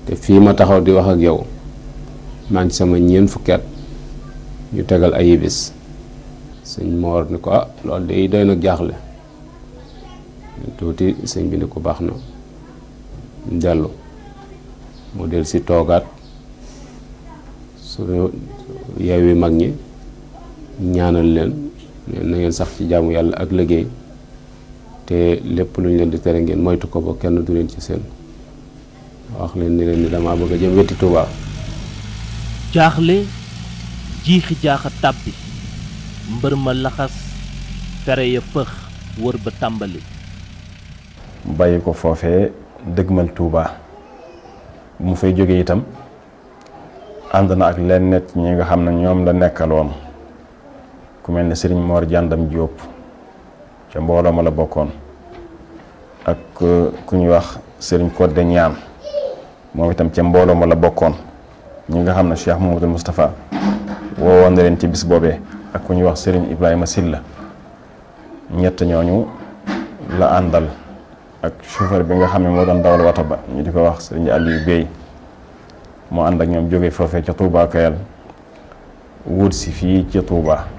te fii ma taxaw di wax ak yow maa ngi sama ñeent fukki at ñu tegal ay bis sëñ Moor ni ko ah loolu de doy na jaaxle tuuti sëñ bi ni ko baax na dellu mu del si toogaat su yeewi mag ñi ñaanal leen na ngeen sax ci jaamu yàlla ak liggéey te lépp lu ñu leen di tere ngeen moytu ko ba kenn du leen ci seen wax leen ni leen ni damaa bëgg a jëm wetti Tuubaa jaaxle jiixi jaaxa tàbbi mbër ma laxas fere ya fëx wër ba tàmbali bàyyi ko foofee dëgmal Touba bu mu fay jógee itam ànd na ak leen nett ñi nga xam ne ñoom la nekkaloon ku mel ne Serigne Mor Jàndam Jóob ca mbooloo ma la bokkoon ak ku ñuy wax Serigne Codé Ñaan moom itam ca mbooloo ma la bokkoon ñi nga xam ne Cheikh Mamadou Moustapha woowoon na leen ci bis boobee ak ku ñuy wax Serigne Ibrahima Silla ñett ñooñu la àndal ak chauffeur bi nga xam ne moo doon dawal wata ba ñu di ko wax Serigne Aliou Bey moo ànd ak ñoom jóge foofee ca Touba Kayal wut si fii ca Touba